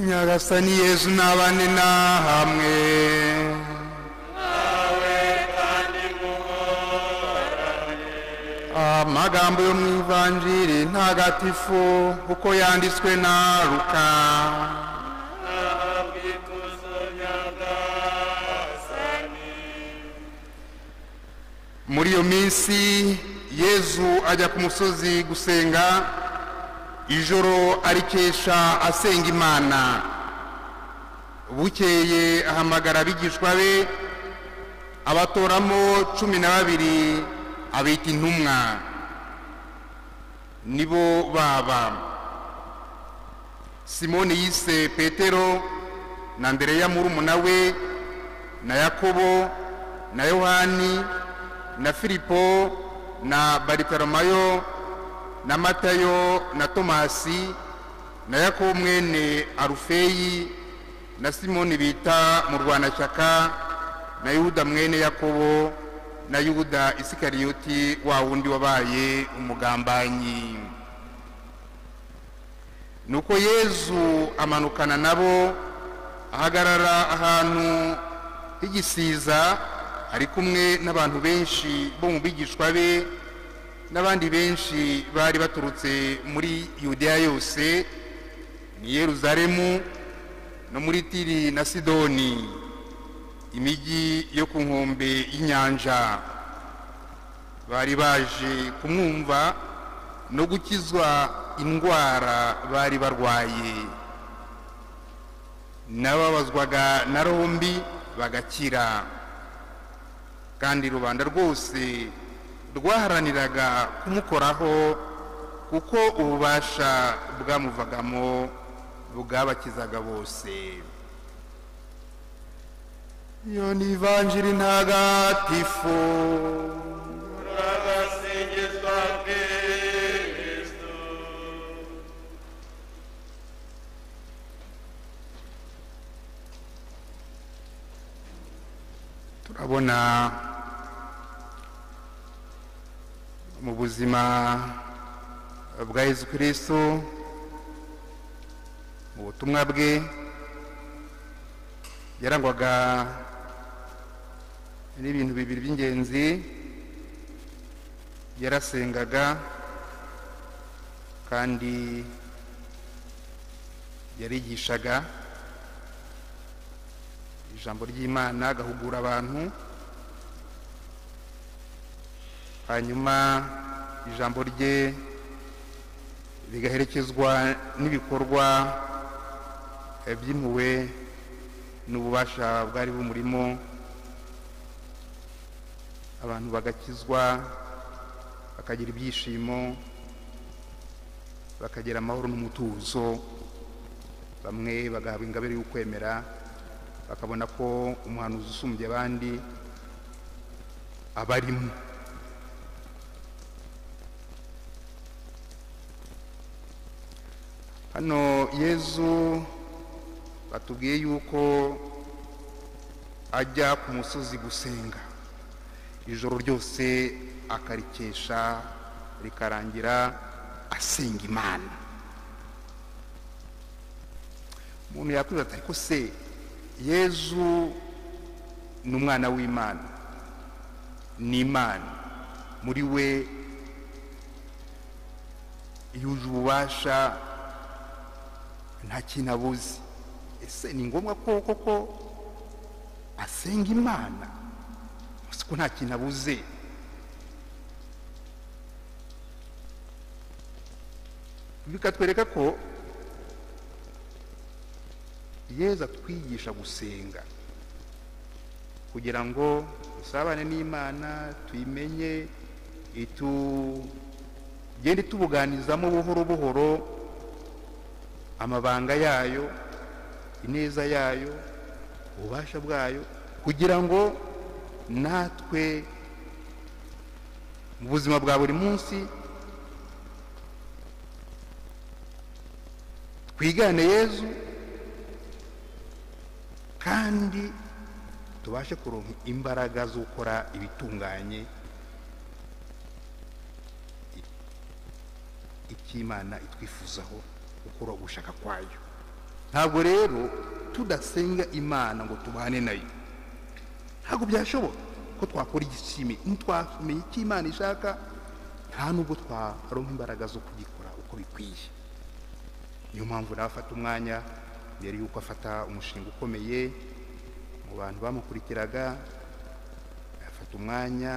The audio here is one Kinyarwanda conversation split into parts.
nyagasani yesu n'abandi ni hamwe amagambo yo mu ivanjiri ntagatifu kuko yanditswe na ruka muri iyo minsi yezu ajya ku musozi gusenga ijoro arikesha asenga imana bukeye ahamagara abigishwa be abatoramo cumi na babiri abita intumwa nibo baba simoni yise petero na ndereya murumuna we na yakobo na yohani na filipo na baritoromayo na matayo na tomasi na yakobo mwene arufeyi na simoni bita murwanashyaka na yuda mwene yakobo na yuda isikariyoti wa wundi wabaye umugambanyi nuko yezu amanukana nabo ahagarara ahantu h'igisiza ari kumwe n'abantu benshi bo mu bigishwa be n'abandi benshi bari baturutse muri yudeya yose ni yeruzaremu no muri tiri na sidoni imijyi yo ku nkombe y'inyanja bari baje kumwumva no gukizwa indwara bari barwaye n'ababazwaga na rombi bagakira kandi rubanda rwose rwaharaniraga kumukoraho kuko ububasha bwamuvagamo bwabakizaga bose iyo ni ivanjiri ntagatifu Urabasingizwa Kristo. turabona mu buzima bwa yesu kirisitu mu butumwa bwe yarangwaga n'ibintu bibiri by'ingenzi yarasengaga kandi yarigishaga ijambo ry'imana agahugura abantu hanyuma ijambo rye rigaherekezwa n'ibikorwa eh, by'impuhwe n'ububasha bwari bumurimo abantu bagakizwa bakagira ibyishimo bakagira amahoro n'umutuzo bamwe bagahabwa ingabire y'ukwemera bakabona ko umuhanuzi usumbye abandi abarimo hano yezu batubwiye yuko ajya ku musozi gusenga ijoro ryose akarikesha rikarangira asenga imana umuntu yakwibaza ati ariko se yezu ni umwana w'imana ni imana muri we yuje ububasha nta kintu abuze ese ni ngombwa ko koko asenga imana gusa ko nta kintu abuze bikatwereka ko yezu atwigisha gusenga kugira ngo dusabane n'imana tuyimenye itugende tubuganizamo buhoro buhoro amabanga yayo ineza yayo ububasha bwayo kugira ngo natwe mu buzima bwa buri munsi twigane yezu kandi tubashe kuronka imbaraga zo gukora ibitunganye icy'imana itwifuzaho gukora ugushaka kwayo ntabwo rero tudasenga imana ngo tubane nayo ntabwo byashoboka ko twakora igishimi ntitwamenye icyo imana ishaka nta nubwo twaronka imbaraga zo kugikora uko bikwiye niyo mpamvu nawe afata umwanya mbere y'uko afata umushinga ukomeye mu bantu bamukurikiraga afata umwanya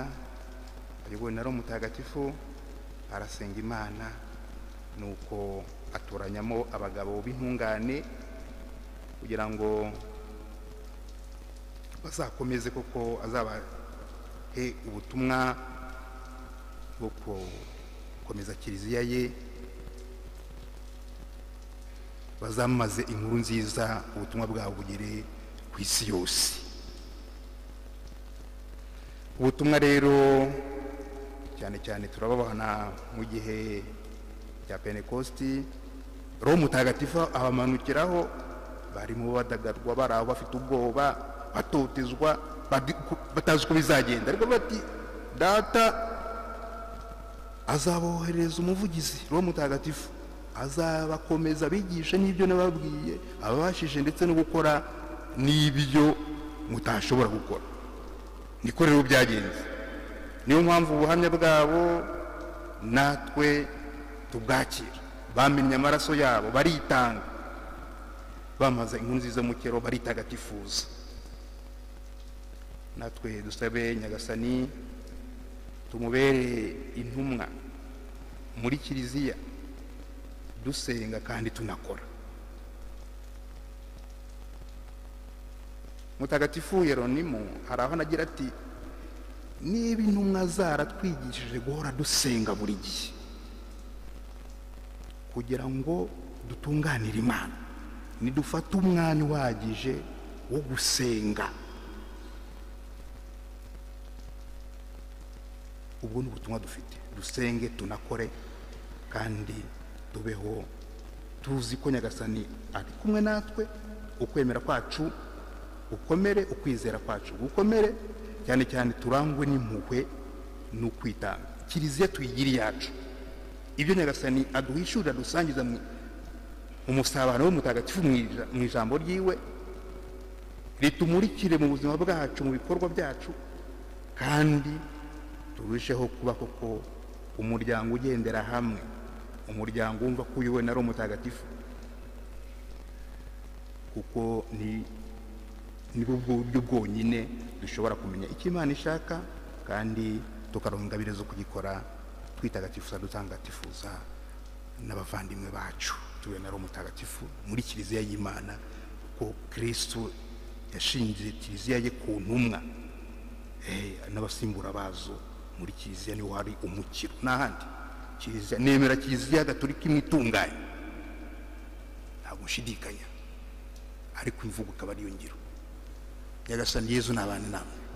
ayobowe na roho mutagatifu arasenga imana nuko atoranyamo abagabo b'intungane kugira ngo bazakomeze koko azabahe ubutumwa bwo gukomeza kiliziya ye bazamaze inkuru nziza ubutumwa bwabo bugere ku isi yose ubutumwa rero cyane cyane turababana mu gihe cya pentekosti roho mutagatifu abamanukiraho barimo badagadwa bari aho bafite ubwoba batotezwa badi- ku- batazi uko bizagenda ariko bati data azaboherereza umuvugizi roho mutagatifu azabakomeza abigishe n'ibyo nababwiye ababashije ndetse no gukora n'ibyo mutashobora gukora niko rero byagenze niyo mpamvu ubuhamya bwabo natwe tubwakira bamennye amaraso yabo baritanga bamaze inkuru nziza mu kero baritagatifuza natwe dusabe nyagasani tumubere intumwa muri kiliziya dusenga kandi tunakora mutagatifu yeronimo hari aho anagira ati niba intumwa zaratwigishije guhora dusenga buri gihe kugira ngo dutunganire imana nidufate umwanya uhagije wo gusenga ubwo ni ubutumwa dufite dusenge tunakore kandi tubeho tuzi ko nyagasani ari kumwe natwe ukwemera kwacu gukomere ukwizera kwacu gukomere cyane cyane turangwe n'impuhwe n'ukwitanga kiliziya tuyigire iyacu ibyo nyagasani aduhishurira dusangiza mu mu musabano we mutagatifu mu ija- mu ijambo ryiwe ritumurikire mu buzima bwacu mu bikorwa byacu kandi turusheho kuba koko umuryango ugendera hamwe umuryango wumva ko uyobowe na roho mutagatifu kuko ni nibwo buryo bwonyine dushobora kumenya icyo imana ishaka kandi tukaronka ingabire zo kugikora twitagatifuza dutangatifuza n'abavandimwe bacu tuwe na roho mutagatifu muri kiliziya y'imana kuko kirisitu yashinze kiliziya ye ku ntumwa Eh, n'abasimbura bazo muri kiliziya niho hari umukiro n'ahandi kiliziya nemera kiliziya gatolika imwe itunganye ntabwo nshidikanya ariko imvugo ikaba ariyo ngiro nyagasani yezu ni abantu namwe